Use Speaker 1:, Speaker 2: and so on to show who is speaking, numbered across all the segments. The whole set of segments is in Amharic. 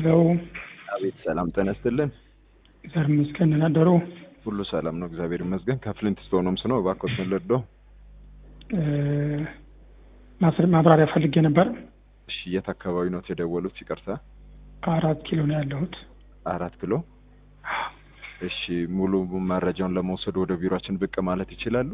Speaker 1: ሄሎ
Speaker 2: አቤት ሰላም ጤና ይስጥልን።
Speaker 1: እግዚአብሔር ይመስገን ደህና አደሩ?
Speaker 2: ሁሉ ሰላም ነው፣ እግዚአብሔር ይመስገን። ከፍሊንት ስቶን ሆምስ ነው። እባክዎትን ልርዳው?
Speaker 1: እ ማስር ማብራሪያ ፈልጌ ነበር።
Speaker 2: እሺ፣ የት አካባቢ ነው የደወሉት? ይቅርታ።
Speaker 1: አራት ኪሎ ነው ያለሁት።
Speaker 2: አራት ኪሎ። እሺ፣ ሙሉ መረጃውን ለመውሰድ ወደ ቢሮአችን ብቅ ማለት ይችላሉ?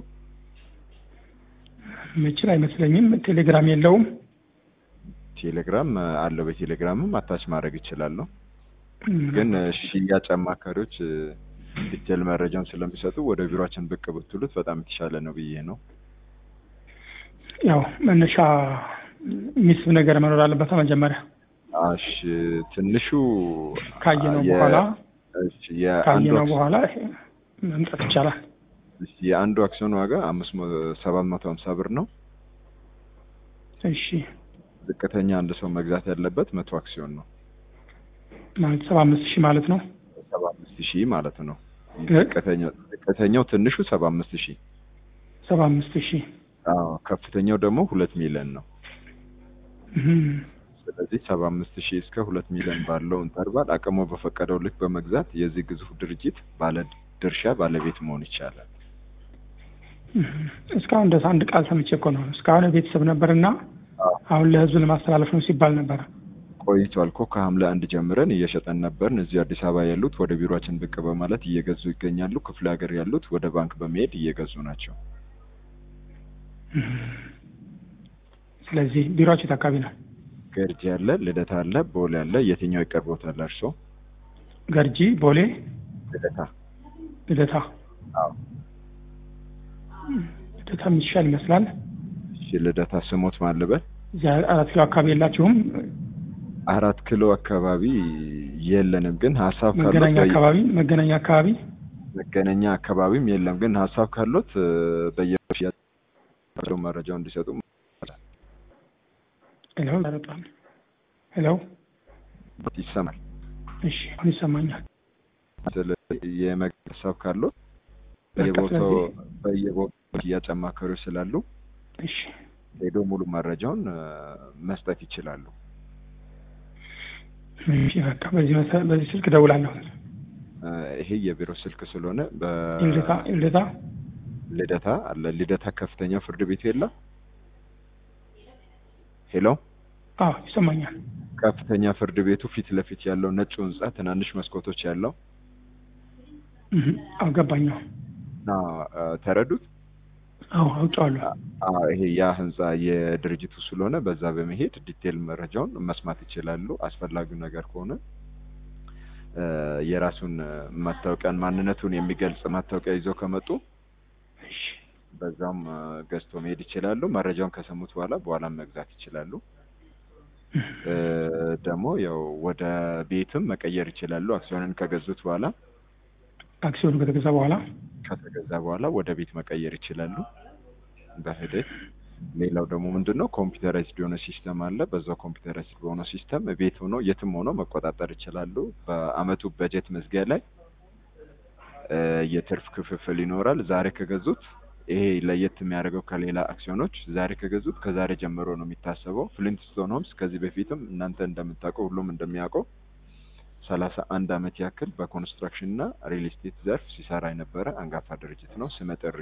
Speaker 1: ምችል አይመስለኝም። ቴሌግራም የለውም።
Speaker 2: ቴሌግራም አለው። በቴሌግራምም አታች ማድረግ ይችላሉ። ግን ሽያጭ አማካሪዎች ዲቴል መረጃውን ስለሚሰጡ ወደ ቢሮአችን ብቅ ብትሉት በጣም የተሻለ ነው ብዬ ነው።
Speaker 1: ያው መነሻ የሚስብ ነገር መኖር አለበት መጀመሪያ
Speaker 2: እሺ፣ ትንሹ
Speaker 1: ካየነው
Speaker 2: የ-
Speaker 1: በኋላ
Speaker 2: እሺ፣ የአንዱ
Speaker 1: ካየነው
Speaker 2: አክሲዮን-
Speaker 1: በኋላ መምጣት ይቻላል።
Speaker 2: እሺ፣ የአንዱ አክሲዮን ዋጋ አምስት ሰባት መቶ ሀምሳ ብር ነው።
Speaker 1: እሺ
Speaker 2: ዝቅተኛ አንድ ሰው መግዛት ያለበት መቶ አክሲዮን ነው።
Speaker 1: ማለት ሰባ አምስት ሺህ ማለት ነው።
Speaker 2: ሰባ አምስት ሺህ ማለት ነው።
Speaker 1: እ?
Speaker 2: ዝቅተኛው ዝቅተኛው ትንሹ ሰባ አምስት ሺህ
Speaker 1: ሰባ አምስት ሺህ
Speaker 2: አዎ፣ ከፍተኛው ደግሞ ሁለት ሚሊዮን ነው።
Speaker 1: እህም።
Speaker 2: ስለዚህ ሰባ አምስት ሺህ እስከ ሁለት ሚሊዮን ባለው ኢንተርቫል አቅሞ በፈቀደው ልክ በመግዛት የዚህ ግዙፍ ድርጅት ባለ ድርሻ ባለቤት መሆን ይቻላል።
Speaker 1: እህም። እስካሁን ድረስ አንድ ቃል ሰምቼ እኮ ነው። እስካሁን ቤተሰብ ነበርና አሁን ለህዝብ ለማስተላለፍ ነው ሲባል ነበር።
Speaker 2: ቆይቷል እኮ ከሐምሌ አንድ ጀምረን እየሸጠን ነበርን። እዚህ አዲስ አበባ ያሉት ወደ ቢሮአችን ብቅ በማለት እየገዙ ይገኛሉ። ክፍለ ሀገር ያሉት ወደ ባንክ በመሄድ እየገዙ ናቸው።
Speaker 1: ስለዚህ ቢሮአችሁ የት አካባቢ ነው?
Speaker 2: ገርጂ አለ፣ ልደታ አለ፣ ቦሌ አለ። የትኛው ይቀርቦታል እርሶ?
Speaker 1: ገርጂ፣ ቦሌ፣
Speaker 2: ልደታ።
Speaker 1: ልደታ።
Speaker 2: አዎ።
Speaker 1: ልደታ የሚሻል ይመስላል።
Speaker 2: እሺ፣ ልደታ ስሞት ማልበል
Speaker 1: እዚያ አራት ኪሎ አካባቢ የላችሁም?
Speaker 2: አራት ኪሎ አካባቢ የለንም፣ ግን ሀሳብ ካሎት
Speaker 1: መገናኛ
Speaker 2: በየ-
Speaker 1: አካባቢ መገናኛ አካባቢ
Speaker 2: መገናኛ አካባቢም የለም፣ ግን ሀሳብ ካሎት በየሽያጭ መረጃው እንዲሰጡ
Speaker 1: ሄሎ በጣም ሄሎ
Speaker 2: ይሰማል።
Speaker 1: እሺ አሁን ይሰማኛል
Speaker 2: ስለዚህ የመግዛት ሀሳብ ካሎት
Speaker 1: በቃ
Speaker 2: በየቦታው
Speaker 1: ስለዚህ
Speaker 2: በየቦታው ሽያጭ አማካሪዎች ስላሉ
Speaker 1: እሺ
Speaker 2: ሄዶ ሙሉ መረጃውን እ፣ መስጠት ይችላሉ።
Speaker 1: እሺ በቃ በዚህ መሰ- በዚህ ስልክ እደውላለሁ
Speaker 2: እ፣ ይሄ የቢሮ ስልክ ስለሆነ
Speaker 1: ልደታ ልደታ
Speaker 2: በልደታ አለ። ልደታ ከፍተኛ ፍርድ ቤት የለም። ሄሎ
Speaker 1: አዎ ይሰማኛል
Speaker 2: ከፍተኛ ፍርድ ቤቱ ፊት ለፊት ያለው ነጭ ህንጻ ትናንሽ መስኮቶች ያለው
Speaker 1: እህ አዎ ገባኛው
Speaker 2: እና እ፣ ተረዱት።
Speaker 1: አዎ አውጫዋለሁ
Speaker 2: አ- ይሄ ያ ህንጻ የድርጅቱ ስለሆነ በዛ በመሄድ ዲቴል መረጃውን መስማት ይችላሉ። አስፈላጊው ነገር ከሆነ እ፣ የራሱን እ፣ መታወቂያን ማንነቱን የሚገልጽ መታወቂያ ይዘው ከመጡ
Speaker 1: እሺ
Speaker 2: በዛም እ፣ ገዝቶ መሄድ ይችላሉ። መረጃውን ከሰሙት በኋላ በኋላም መግዛት ይችላሉ። እ፣ ደግሞ ያው ወደ ቤትም መቀየር ይችላሉ። አክሲዮንን ከገዙት በኋላ
Speaker 1: አክሲዮኑ ከተገዛ በኋላ
Speaker 2: ከተገዛ በኋላ ወደ ቤት መቀየር ይችላሉ በሂደት። ሌላው ደግሞ ምንድን ነው ኮምፒውተራይዝድ የሆነ ሲስተም አለ። በዛው ኮምፒውተራይዝድ በሆነ ሲስተም ቤት ሆኖ የትም ሆኖ መቆጣጠር ይችላሉ። በአመቱ በጀት መዝጊያ ላይ እ፣ የትርፍ ክፍፍል ይኖራል። ዛሬ ከገዙት ይሄ ለየት የሚያደርገው ከሌላ አክሲዮኖች ዛሬ ከገዙት ከዛሬ ጀምሮ ነው የሚታሰበው። ፍሊንትስቶን ሆምስ ከዚህ በፊትም እናንተ እንደምታውቀው ሁሉም እንደሚያውቀው ሰላሳ አንድ አመት ያክል በኮንስትራክሽን እና ሪል ስቴት ዘርፍ ሲሰራ የነበረ አንጋፋ ድርጅት ነው። ስመ ጥሪ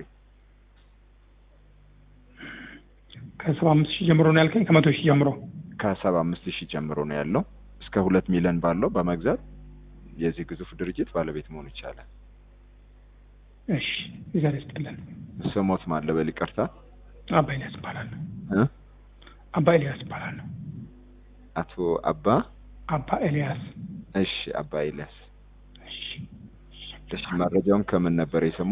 Speaker 1: ከሰባ አምስት ሺህ ጀምሮ ነው ያልከኝ ከመቶ ሺህ ጀምሮ
Speaker 2: ከሰባ አምስት ሺህ ጀምሮ ነው ያለው እስከ ሁለት ሚሊዮን ባለው በመግዛት የዚህ ግዙፍ ድርጅት ባለቤት መሆን ይቻላል።
Speaker 1: እሺ ይዘር ይስጥልን
Speaker 2: ስሞት ማለበል ይቅርታ
Speaker 1: አባ ኤልያስ ይባላል
Speaker 2: እ?
Speaker 1: አባ ኤልያስ ይባላል
Speaker 2: አቶ አባ
Speaker 1: አባ ኤልያስ
Speaker 2: እሺ፣ አባ ኤልያስ
Speaker 1: እሺ
Speaker 2: እሺ። መረጃውን ከምን ነበር የሰሙ?